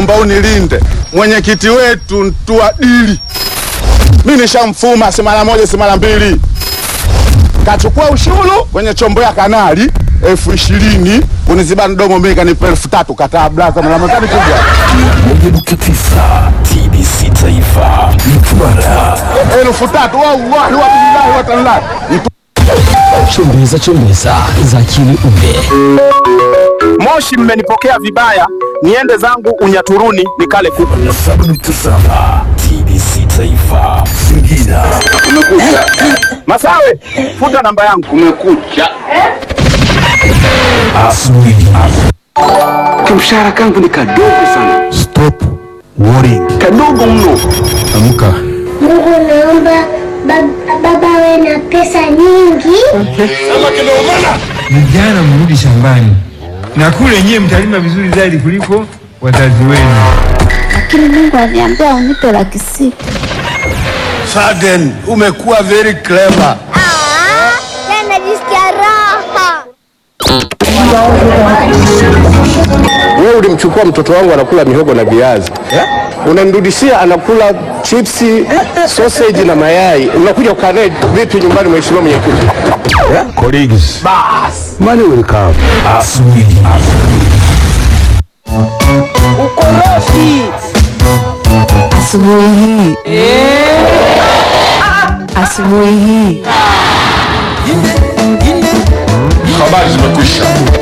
naomba unilinde mwenyekiti wetu Ntuadili, mi nishamfuma si mara moja si mara mbili, kachukua ushuru kwenye chombo ya kanali elfu ishirini kuniziba mdomo, mimi kanipa elfu tatu kataa blaza mlamakani kuja moja nukta tisa TBC Taifa Mtwara. elfu tatu wallahi wabillahi watallahi Chembeza chembeza za akili unde. Moshi, mmenipokea vibaya, niende zangu Unyaturuni nikale kuku. na saba nukta saba TBC Taifa Singida. Masawe, futa namba yangu. kumekucha Asubuhi. Kamshahara kangu ni kadogo sana, Stop worrying. kadogo mno. Amka. Mungu naomba bab- baba awe na pesa nyingi. Vijana mrudi shambani na kule nyewe mtalima vizuri zaidi kuliko wazazi wenu. Lakini Mungu aliniambia unipe laki sita. Sudden, umekuwa very clever. Najisikia raha. Wewe ulimchukua mtoto wangu anakula mihogo na viazi unamrudishia anakula chipsi, sausage na mayai. Unakuja kukaa naye vipi nyumbani, mheshimiwa mwenyekiti? Colleagues. Money will come. Asubuhi. Asubuhi hii asubuhi hii Habari zimekwisha.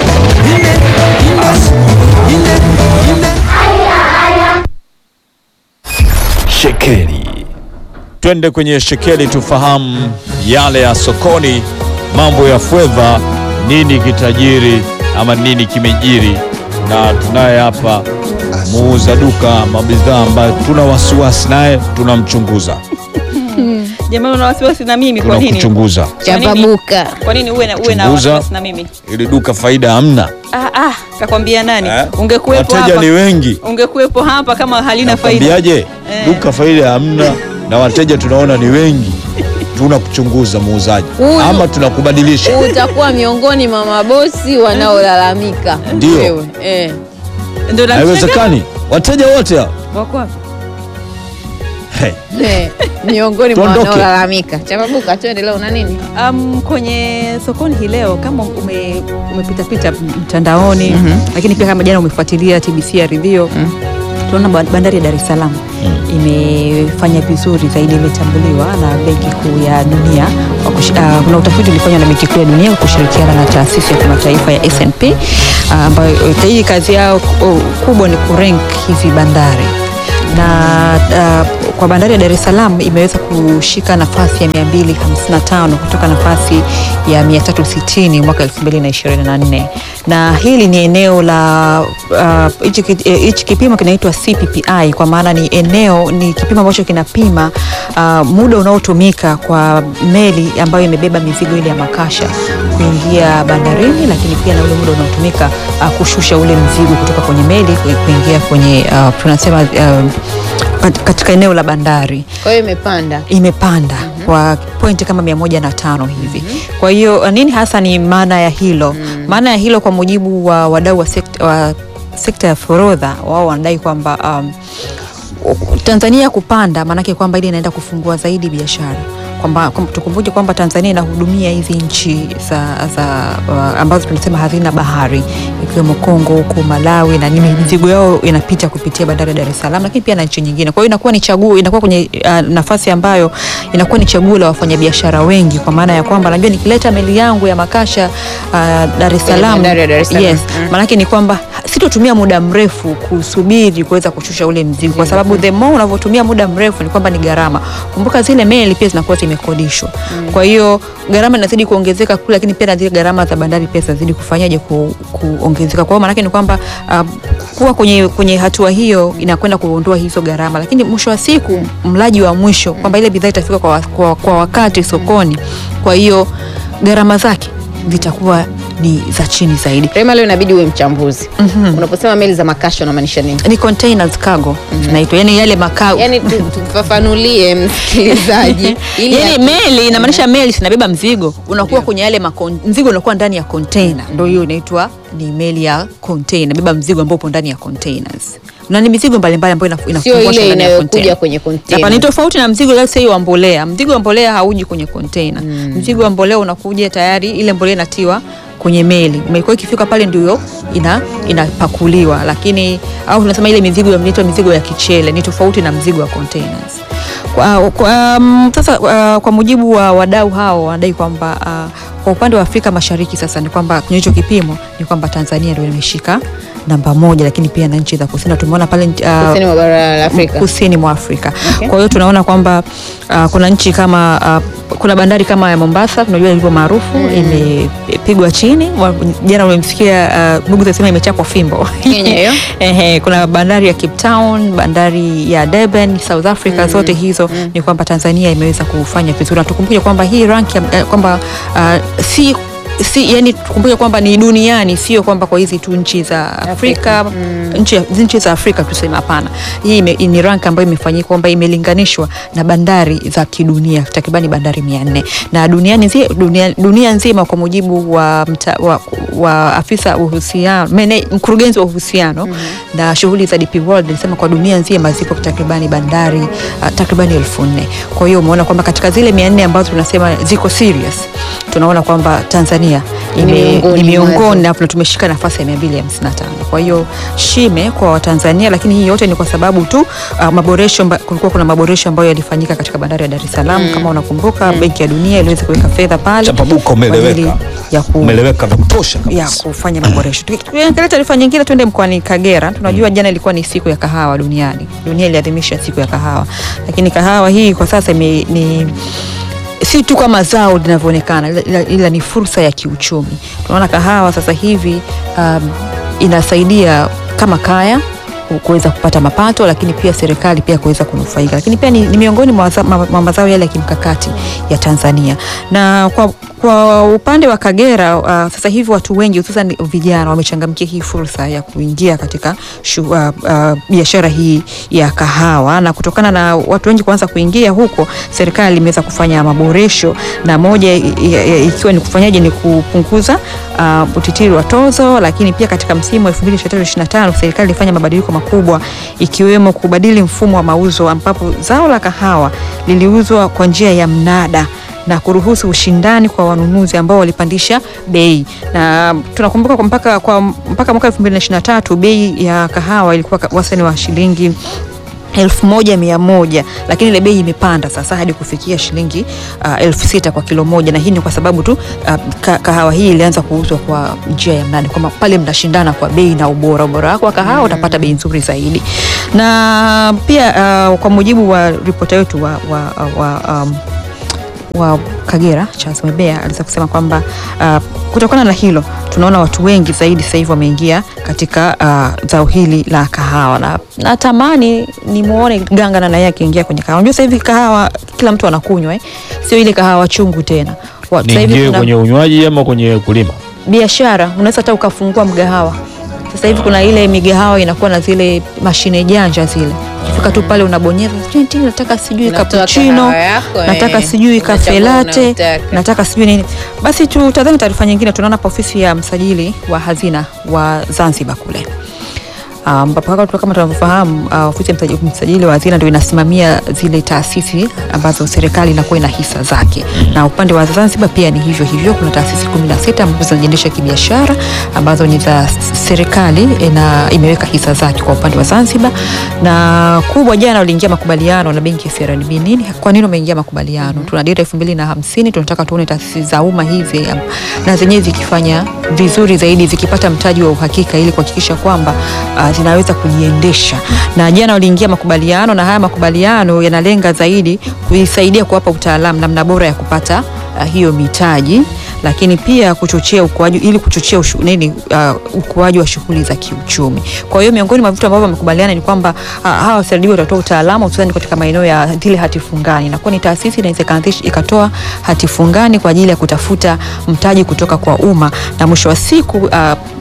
Shekeli. Twende kwenye shekeli tufahamu yale ya sokoni, mambo ya fedha, nini kitajiri ama nini kimejiri, na tunaye hapa muuza duka mabidhaa ambayo tuna wasiwasi naye, tunamchunguza, Jamani, una wasiwasi na mimi kwa nini? tunakuchunguza Kwa nini? chapabuka Kwa nini uwe na, uwe na Chunguza. wasiwasi na mimi? ili duka faida hamna, Ah, ah, kakwambia nani? eh? Ungekuwepo wateja hapa. ni wengi, Ungekuwepo hapa kama halina faida. nakwambiaje? Eh. Duka faida hamna na wateja tunaona ni wengi, tunakuchunguza muuzaji, Huyu- ama tunakubadilisha utakuwa miongoni mwa mabosi wanaolalamika Ndio. Wewe, eh. Ndio na haiwezekani. Wateja wote hao Wako wapi? hey. Eh, miongoni mwa Tuondoke. wanaolalamika chapabuka tuendelee una nini Um, kwenye sokoni hii leo kama ume, umepitapita mtandaoni lakini pia kama jana umefuatilia TBC ya redio tunaona ba- bandari ya Dar es Salaam imefanya vizuri zaidi, imetambuliwa na Benki Kuu ya Dunia. kwa kushi- ah, Kuna utafiti ulifanywa na Benki Kuu ya Dunia kwa kushirikiana na taasisi ya kimataifa ya S&P ah, ambayo eh, hii kazi yao ku- kubwa ni kurank hizi bandari na uh, kwa bandari ya Dar es Salaam imeweza kushika nafasi ya 255 kutoka nafasi ya 360 mwaka 2024 na hili ni eneo la uh, hichi ki- eh, hichi kipimo kinaitwa CPPI kwa maana ni eneo ni kipimo ambacho kinapima uh, muda unaotumika kwa meli ambayo imebeba mizigo ile ya makasha kuingia bandarini, lakini pia na ule muda unaotumika uh, kushusha ule mzigo kutoka kwenye meli ku- kuingia kwenye uh, tunasema uh, pat- katika eneo la bandari kwa hiyo imepanda imepanda kwa pointi kama mia moja na tano hivi. Kwa hiyo uh, nini hasa ni maana ya hilo? Maana ya hilo kwa mujibu wa wadau wa sekta, wa sekta ya forodha, wao wanadai kwamba um, Tanzania kupanda maanake kwamba ile inaenda kufungua zaidi biashara kwamba kwamba tukumbuke kwamba Tanzania inahudumia hizi nchi za, za uh, ambazo tunasema hazina bahari ikiwemo Kongo huko Malawi na nini, mizigo yao inapita kupitia bandari ya Dar es Salaam, lakini pia na nchi nyingine. Kwa hiyo inakuwa ni chaguo, inakuwa kwenye uh, nafasi ambayo inakuwa ni chaguo la wafanyabiashara wengi, kwa maana ya kwamba najua nikileta meli yangu ya makasha uh, Dar es Salaam, bandari ya Dar es Salaam. yes, Mm. maanake ni kwamba sitotumia muda mrefu kusubiri kuweza kushusha ule mzigo, kwa sababu the more unavyotumia muda mrefu ni kwamba ni gharama. Kumbuka zile meli pia zinakuwa zimekodishwa, kwa hiyo gharama inazidi kuongezeka kule, lakini pia na zile gharama za bandari pia zinazidi kufanyaje ku, kuongezeka. Kwa hiyo maanake ni kwamba uh, kuwa kwenye, kwenye hatua hiyo inakwenda kuondoa hizo gharama, lakini mwisho wa siku mlaji wa mwisho kwamba ile bidhaa itafika kwa, wa- kwa, kwa wakati sokoni, kwa hiyo gharama zake zitakuwa ni za chini zaidi. Rema, leo inabidi uwe mchambuzi. Unaposema meli za makasha unamaanisha nini? Ni containers cargo zinaitwa, yani yale makao Yaani tu- tufafanulie msikilizaji ili yani aki- meli inamaanisha meli zinabeba mzigo unakuwa kwenye yale makon, mzigo unakuwa ndani ya container, ndio hiyo inaitwa ni meli ya container, beba mzigo ambao upo ndani ya containers. na ni mizigo mbalimbali ambayo ina- sio inafungwa ile ndani ya inayokuja container. kwenye Hapa ni container. tofauti na mzigo let's say wa mbolea. Mzigo wa mbolea hauji kwenye container. Mzigo wa mbolea unakuja tayari, ile mbolea inatiwa kwenye meli. Imekuwa ikifika pale ndio ina inapakuliwa, lakini au tunasema ile mizigo inaitwa mizigo ya kichele, ni tofauti na mzigo wa containers. Kwa, kwa, um, sasa uh, kwa mujibu wa wadau hao wanadai kwamba uh, kwa upande wa Afrika Mashariki sasa ni kwamba kwenye hicho kipimo ni kwamba Tanzania ndio imeshika namba moja, lakini pia na nchi za kusini tumeona pale uh, Kusini mwa bara la Afrika. kusini mwa Afrika. Okay. Kwa hiyo tunaona kwamba uh, kuna nchi kama uh, kuna bandari kama ya Mombasa tunajua ilivyo maarufu imepigwa chini. Wa- Jana umemsikia uh, ndugu zasema imechapwa fimbo Kenya hiyo. Ehe, kuna bandari ya Cape Town, bandari ya Durban, South Africa, zote hizo ni kwamba Tanzania imeweza kufanya vizuri, na tukumbuke kwamba hii rank ya- eh, kwamba uh, si si yani tukumbuke kwamba ni duniani, sio kwamba kwa hizi tu nchi za Afrika, nchi, nchi za Afrika tuseme, hapana. Hii ime- ni rank ambayo imefanyika kwamba imelinganishwa na bandari za kidunia takribani bandari 400 na duniani nzi, dunia, dunia nzima kwa mujibu wa, mta, wa, wa afisa uhusiano mene, mkurugenzi wa uhusiano na shughuli za DP World alisema kwa dunia nzima zipo takribani bandari uh, takribani elfu nne. Kwa hiyo umeona kwamba katika zile 400 ambazo tunasema ziko serious tunaona kwamba Tanzania ime- miongoni ni mwazo. miongoni na tumeshika nafasi ya 255. Kwa hiyo shime kwa Watanzania, lakini hii yote ni kwa sababu tu uh, maboresho mba- kulikuwa kuna maboresho ambayo yalifanyika katika bandari ya Dar es Salaam kama unakumbuka, Benki ya Dunia iliweza kuweka fedha pale Chapabuka kwa ajili umeeleweka, ya ku umeeleweka vya kutosha ya kabisa. kufanya maboresho. Tuki- Tukiangalia taarifa nyingine, tuende mkoani Kagera. Tunajua jana ilikuwa ni siku ya kahawa duniani, dunia iliadhimisha siku ya kahawa, lakini kahawa hii kwa sasa ime, ni si tu kama zao linavyoonekana, ila, ila, ila ni fursa ya kiuchumi. Tunaona kahawa sasa hivi um, inasaidia kama kaya ku- kuweza kupata mapato, lakini pia serikali pia kuweza kunufaika, lakini pia ni, ni miongoni mwa waza- ma- mwa mazao yale ya kimkakati ya Tanzania. Na kwa, kwa upande wa Kagera uh, sasa hivi watu wengi hususan vijana wamechangamkia hii fursa ya kuingia katika shu- uh, uh, biashara hii ya kahawa, na kutokana na watu wengi kuanza kuingia huko, serikali imeweza kufanya maboresho, na moja i- i- ikiwa ni kufanyaje, ni kupunguza uh, utitiri wa tozo, lakini pia katika msimu wa 2023/2025 serikali ilifanya mabadiliko makubwa ikiwemo kubadili mfumo wa mauzo ambapo zao la kahawa liliuzwa kwa njia ya mnada na kuruhusu ushindani kwa wanunuzi ambao walipandisha bei, na tunakumbuka kwa mpaka, kwa mpaka mwaka 2023 bei ya kahawa ilikuwa ka- wastani wa shilingi elfu moja mia moja lakini ile bei imepanda sasa hadi kufikia shilingi uh, elfu sita kwa kilo moja, na hii ni kwa sababu tu uh, ka, kahawa hii ilianza kuuzwa kwa njia ya mnada, kwamba pale mnashindana kwa bei na ubora. Ubora wako wa kahawa utapata bei nzuri zaidi. Na pia uh, kwa mujibu wa ripota wetu wa, wa, wa um, wa Kagera Charles Mebea aliweza kusema kwamba uh, kutokana na hilo tunaona watu wengi zaidi sasa hivi wameingia katika uh, zao hili la kahawa, na natamani nimuone Ganga na yeye akiingia kwenye kahawa. Unajua sasa hivi kahawa kila mtu anakunywa eh? Sio ile kahawa chungu tena. Wa- sasa hivi Niingie kuna kwenye unywaji ama kwenye kulima? biashara, unaweza hata ukafungua mgahawa. Sasa hivi kuna ile migahawa inakuwa na zile mashine janja zile, ukifika tu pale unabonyeza, "Tini, tini, nataka sijui Unatoa cappuccino, kahawa yako, nataka eh. sijui Unachagua cafe latte, unayotaka. nataka sijui nini. Basi tutazame taarifa nyingine. Tunaona hapa ofisi ya msajili wa hazina wa Zanzibar kule ambapo um, kama tunavyofahamu uh, ofisi ya msajili, msajili wa hazina ndio inasimamia zile taasisi ambazo serikali inakuwa ina hisa zake, na upande wa Zanzibar pia ni hivyo hivyo. Kuna taasisi kumi na sita ambazo zinajiendesha kibiashara ambazo ni za serikali na imeweka hisa zake kwa upande wa Zanzibar. Na kubwa, jana waliingia makubaliano na benki ya CRDB. Nini, kwa nini wameingia makubaliano? Tuna dira elfu mbili na hamsini tunataka tuone taasisi za umma hizi um, na zenyewe zikifanya vizuri zaidi, zikipata mtaji wa uhakika ili kuhakikisha kwamba uh, zinaweza kujiendesha. Na jana waliingia makubaliano, na haya makubaliano yanalenga zaidi kuisaidia kuwapa utaalamu namna bora ya kupata uh, hiyo mitaji lakini pia kuchochea ukuaji ili kuchochea ushu, nini uh, ukuaji wa shughuli za kiuchumi. Kwa hiyo miongoni mwa vitu ambavyo wamekubaliana ni kwamba uh, hawa CRDB watatoa utaalamu hususan katika maeneo ya zile hati fungani. Inakuwa ni taasisi inaweza ikaanzisha ikatoa hati fungani kwa ajili ya kutafuta mtaji kutoka kwa umma na mwisho wa siku uh,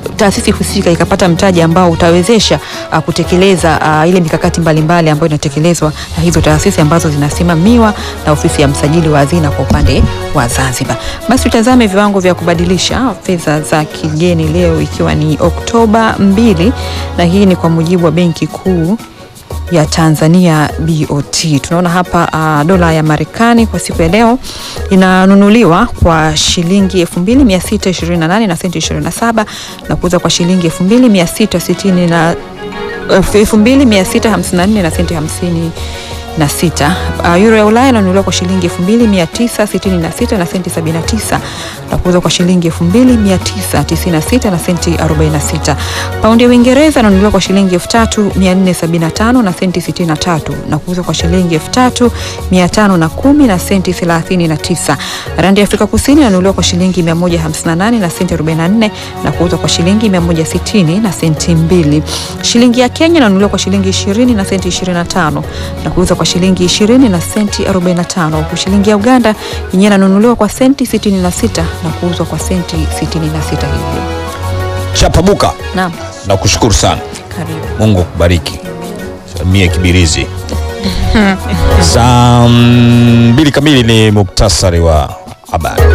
taasisi husika ikapata mtaji ambao utawezesha uh, kutekeleza uh, ile mikakati mbalimbali ambayo inatekelezwa na hizo taasisi ambazo zinasimamiwa na ofisi ya msajili wa hazina kwa upande wa Zanzibar. Basi tutazame viwango vya kubadilisha fedha za kigeni leo ikiwa ni Oktoba 2 na hii ni kwa mujibu wa Benki Kuu ya Tanzania BOT. Tunaona hapa uh, dola ya Marekani kwa siku ya leo inanunuliwa kwa shilingi 2628 na senti 27 na kuuza kwa shilingi 2660 na 2654 na senti 50 na sita. Uh, euro ya Ulaya inanunuliwa kwa shilingi 2966 na senti 79 na kuuzwa kwa shilingi 2996 na senti 46. Paundi ya Uingereza inanunuliwa kwa shilingi 3475 na senti 63 na kuuzwa kwa shilingi 3510 na senti 39. Randi ya Afrika Kusini inanunuliwa kwa shilingi 158 na senti 44 na kuuzwa kwa shilingi 160 na senti 2. Shilingi ya Kenya inanunuliwa kwa shilingi 20 na senti 25 na kuuzwa kwa shilingi 20 na senti 45 huku shilingi ya Uganda yenyewe inanunuliwa kwa senti 66 na kuuzwa kwa senti 66 hivyo. Chapabuka, Naam, na kushukuru sana. karibu. Mungu akubariki. Mie Kibirizi. Saa mbili kamili ni muktasari wa habari.